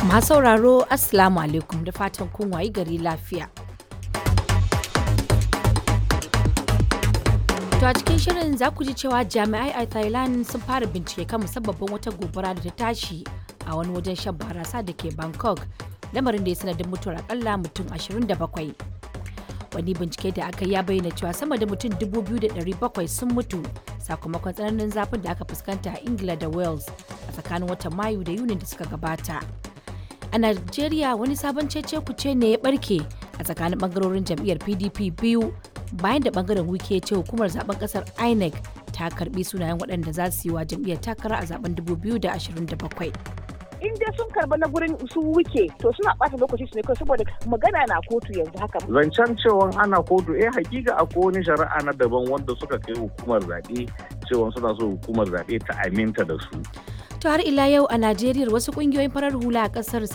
Masu sauraro Assalamu alaikum da fatan kun wayi gari lafiya. To a cikin shirin za ku ji cewa jami'ai a Thailand sun fara bincike kan musabbabin wata gobara da ta tashi a wani wajen shan barasa da ke Bangkok, lamarin da ya sanadin mutuwar akalla mutum 27. Wani bincike da aka ya bayyana cewa sama da mutum 2,700 sun mutu sakamakon tsananin zafin da aka fuskanta a Ingila da Wales a tsakanin watan Mayu da Yunin da suka gabata. A Najeriya wani sabon cece kuce ne ya barke a tsakanin bangarorin jam'iyyar PDP biyu bayan da bangaren wike ce hukumar zaben kasar INEC ta karbi sunayen waɗanda za su yi wa jam'iyyar takara a zaben 2027. in dai sun karba na gurin su wuke to suna ɓata lokaci su ne kawai saboda magana na kotu yanzu haka. Zancen cewa ana kotu eh hakika akwai wani shari'a na daban wanda suka kai hukumar zaɓe cewa suna so hukumar zaɓe ta aminta da su. To har ila yau a Najeriya wasu kungiyoyin farar hula a kasar